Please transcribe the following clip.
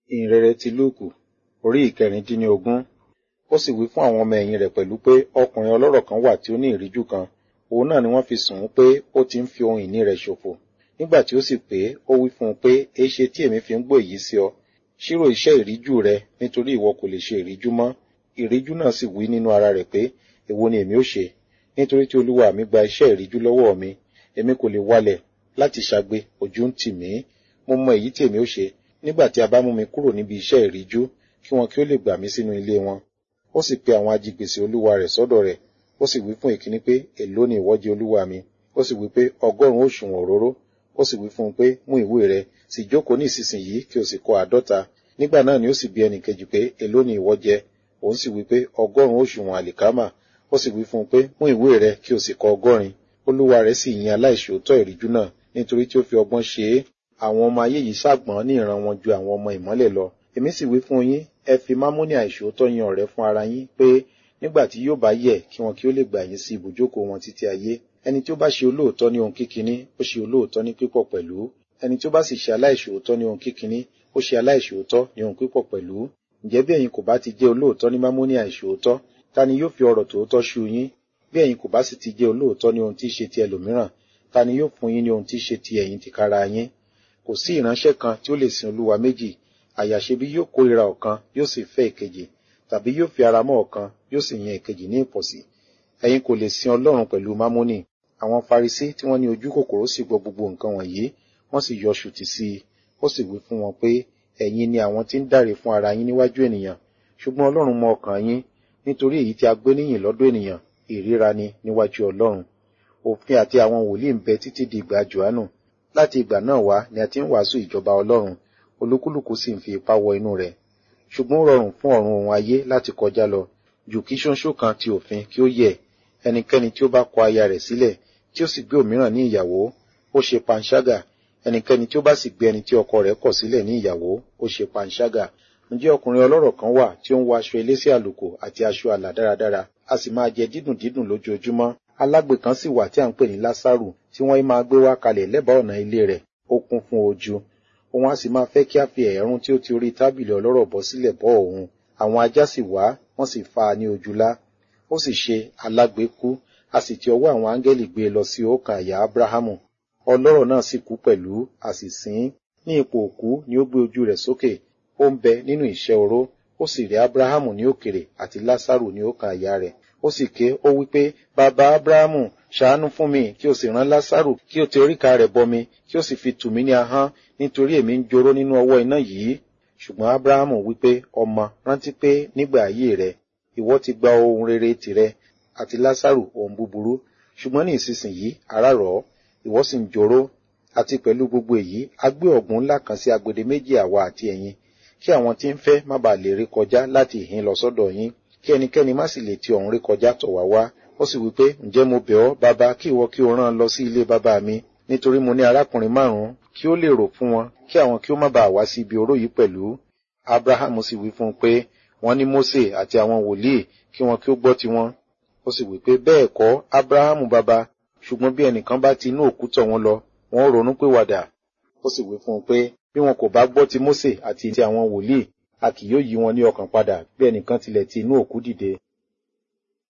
ìhìnrere ti lúùkù orí ìkẹrìndínlógún ó sì wí fún àwọn ọmọ ẹ̀yìn rẹ̀ pẹ̀lú pé ọkùnrin ọlọ́rọ̀ kan wà tí ó ní ìríjú kan òun náà ni wọ́n fi sùn ún pé ó ti ń fi ohun ìní rẹ̀ ṣòfò nígbà tí ó sì pé ó wí fún un pé èéṣe tí èmi fi ń gbọ́ èyí sí ọ ṣírò iṣẹ́ ìríjú rẹ nítorí ìwọ kò lè ṣe ìríjú mọ́ ìríjú náà sì wí nínú ara rẹ̀ pé èwo ni èmi ó ṣe nítorí tí olúwa mi gba iṣẹ́ ìríjú lọ́wọ́ mi èmi kò lè wálẹ̀ láti ṣagbe ojú ń tì mí mo mọ èyí tí èmi ó ṣe nígbà tí a bá mú mi kúrò níbi iṣẹ́ ìríjú kí wọn kí ó lè gbà mí sínú ilé wọn ó sì pe àwọn ajigbèsè olúwa rẹ̀ sọ́dọ̀ rẹ̀ ó sì wí fún ìkíní pé èló ni ìwọ jẹ olúwa mi ó sì wí pé ọgọ́rùn-ún òṣùwọ̀n òróró ó sì wí fún un pé mú ìwé rẹ sì jókòó ní ìsinsìnyí kí o sì kọ àádọ́ta nígbà náà ni ó sì bi ẹnì kejì pé èló ni ìwọ jẹ òun sì wí pé ọgọ́rùn-ún òṣùwọ̀n àlìkámà ó sì wí fún un pé mú ìwé rẹ kí o sì kọ ọgọ́rin olúwa rẹ̀ sì yin aláìṣòótọ́ ìríjú náà nítorí tí ó fi ọgbọ́n ṣe é àwọn ọmọ ayé yìí ṣàgbọ́n ní ìran wọn ju àwọn ọmọ ìmọ́lẹ̀ lọ èmi sì wí fún yín ẹ fi mámúní àìṣòótọ́ yan ọ̀rẹ́ fún ara yín pé nígbà tí yóò bá yẹ kí wọn kí ó lè gbà yín sí ibùjókòó wọn títí ayé ẹni tí ó bá ṣe olóòótọ́ ní ohun kíkiní ó ṣe olóòótọ́ ní pípọ̀ pẹ̀lú ẹni tí ó bá sì ṣe aláìṣòótọ́ ní ohun kíkiní ó ṣe aláìṣòótọ́ ní ohun pípọ̀ pẹ̀lú ǹjẹ́ bí ẹ̀yin kò bá ti jẹ́ olóòótọ́ ní mámúní àìṣòótọ́ ta ni yóò fi ọ̀rọ̀ tòótọ́ ṣu yín bí ẹ̀yin kò bá sì ti jẹ́ olóòótọ́ ní ohun tí í ṣe ti ẹlòmíràn ta ni yóò fún yín ní ohun tí í ṣe ti ẹ̀yin tìkára yín kò sí ìránṣẹ́ kan tí ó lè sin olúwa méjì àyàṣe bí yóò kórìíra ọ̀kan yóò sì fẹ́ ìkejì tàbí yóò fi ara mọ́ ọ̀kan yóò sì yan ìkejì ní ìpọ̀sí ẹ̀yin kò lè sin ọlọ́run pẹ̀lú mámónì àwọn farisí tí wọ́n ní ojú kòkòrò sì gbọ́ gbogbo nǹkan wọ̀nyí wọ́n sì yọ ṣùtì sí i ó sì wí fún wọn pé ẹ̀yin ni àwọn tí ń dáre fún ara yín níwájú ènìyàn ṣùgbọ́n ọlọ́run mọ ọkàn yín nítorí èyí tí a gbé níyìn lọ́dọ̀ ènìyàn ìríra ni níwájú ọlọ́run òfin àti àwọn wòlíì ń bẹ títí di ìgbà johannu láti ìgbà náà wá ni a ti ń wàásù ìjọba ọlọ́run olúkúlùkù sì ń fi ipá wọ inú rẹ̀ ṣùgbọ́n ó rọrùn fún ọ̀run òun ayé láti kọjá lọ jù kí ṣóńṣó kan ti òfin kí ó yẹ ẹnikẹ́ni tí ó bá kọ aya rẹ̀ sílẹ̀ tí ó sì gbé òmíràn ní ìyàwó ó ṣe panṣágà ẹnikẹ́ni tí ó bá sì gbé ẹni tí ọkọ rẹ̀ kọ̀ sílẹ̀ ní ìyàwó ó ṣe panṣágà ǹjẹ́ ọkùnrin ọlọ́rọ̀ kan wà tí ó ń wọ aṣọ elése àlùkò àti aṣọ àlà dáradára a sì máa jẹ dídùn dídùn lójoojúmọ́ alágbe kan sì wà tí à ń pè ní lásàrù tí wọ́n máa gbé wá kalẹ̀ lẹ́bàá ọ̀nà ilé rẹ̀ ó kún fún ojú òun a sì máa fẹ́ kí a fi ẹ̀rún tí ó ti orí tábìlì ọlọ́rọ̀ bọ́ sílẹ̀ bọ́ òun àwọn ajá sì wá wọ́n sì fa ní ojúlá ó sì ṣe alágbe kú a sì ti ọwọ́ àwọn áńgẹ́lì gbé e lọ sí òkà àyà ábúráhámù ọlọ́rọ̀ náà sì kú pẹ̀lú a sì sìn ní ipò òkú ni ó gbé ojú rẹ̀ sókè ó ń bẹ nínú ìṣẹ́ oró ó sì rí ábúráhámù ní òkèrè àti lásàrù ní òkà àyà rẹ̀ ó sì ké ó wí pé bàbá ábúráhámù ṣàánú fún mi kí o sì rán lásàrù kí o ti oríka rẹ̀ bọmi kí o sì fi tù mí ní ahọ́n nítorí èmi ń joró nínú ọwọ́ iná yìí ṣùgbọ́n ábúráhámù wí pé ọmọ rántí pé nígbà ayé rẹ ìwọ ti gba ohun rere tìrẹ àti lásàrù ohun búburú ṣùgbọ́n ní ìsinsìnyí ara rọ̀ ọ́ ìwọ sì ń joró àti pẹ̀lú gbogbo èyí a gbé ọ̀gbun ńlá kan sí agbede méjì àwa àti ẹ̀yin kí àwọn tí ń fẹ́ má bàa lè rí kọjá láti ìhín lọ sọ́dọ̀ yín kí ẹnikẹ́ni má sì lè ti ọ̀hún rí kọjá tọ̀ wá wá ó sì wí pé ǹjẹ́ mo bẹ̀ ọ́ bàbá kí ìwọ kí o rán lọ sí ilé bàbá mi nítorí mo ní arákùnrin márùn-ún kí ó lè rò fún wọn kí àwọn kí ó má bàa wá sí ibi oró yìí pẹ̀lú abrahamu sì wí fún un pé wọ́n ní mose àti àwọn wòlíì kí wọn kí ó gbọ́ tiwọn ó sì wí pé bẹ́ẹ̀ kọ́ abrahamu bàbá ṣùgbọ́n bí ẹnìkan bá ti inú òkú tọ̀ wọn lọ wọn ó ronú pé wàdà ó sì wí fún un pé bí wọn kò bá gbọ́ ti mose àti ti àwọn wòlíì a kì yóò yí wọn ní ọkàn padà bí ẹnìkan tilẹ̀ ti inú òkú dìde